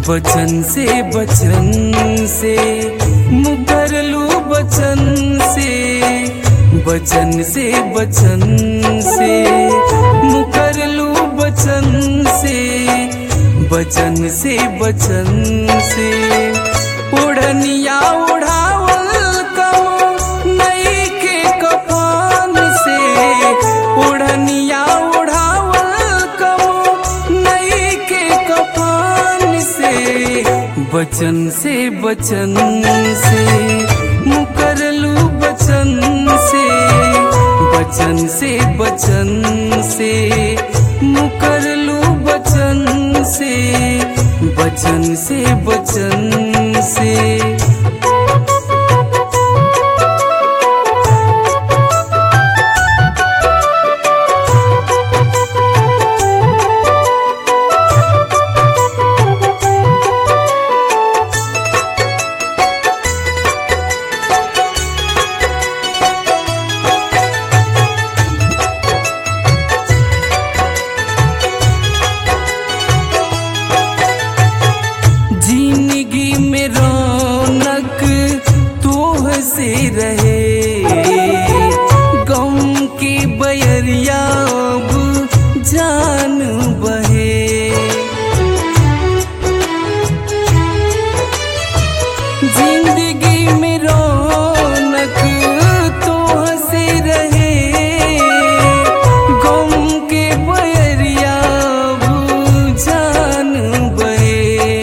बचन से बचन से मुकर लू बचन से बचन से बचन से मुकर लू बचन से बचन से बचन से उड़निया उड़ावल कमो नई के कफान से उड़निया उड़ावल कमो नई के कफान से बचन से बचन से मुकर लू बचन से बचन से बचन से मुकर लू बचन से बचन से बचन से जिंदगी में रौनक तोह से रहे गम की बयरिया अब जान बहे जिंदगी में रौनक तोह से रहे गम के बयरिया अब जान बहे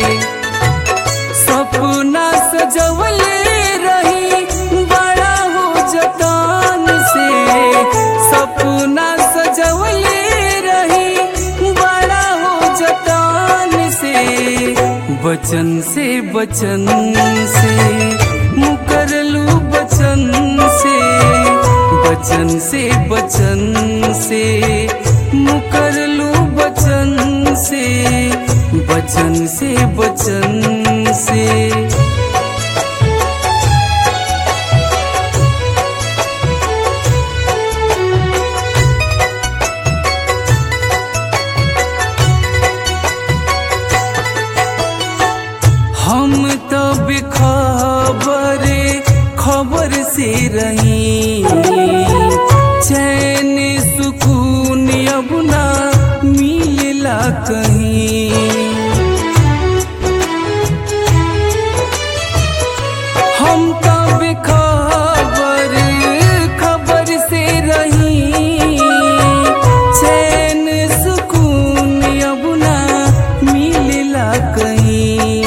सपना सजवले रही बड़ा हो जतान से सपना सजवले रही बड़ा हो जतान से बचन से बचन से मुकर लू बचन से बचन से बचन से मुकर लू बचन से बचन से बचन से हम तो बेखबर खबर से रही चैन सुकून अब ना मिलला कहीं हम तो बेखबर खबर से रही चैन सुकून अब ना मिलला कहीं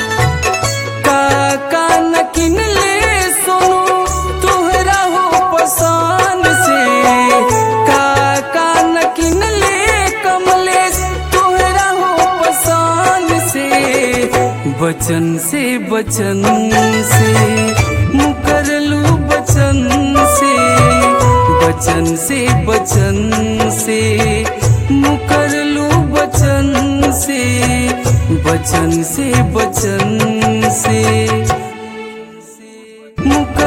काका न किन ले सोनू तुहरा हो पसान से काका न किन ले कमलेश तुहरा हो पसान से बचन से बचन से मुकर लू बचन से बचन से बचन से मुकर लू बचन से बचन से बचन से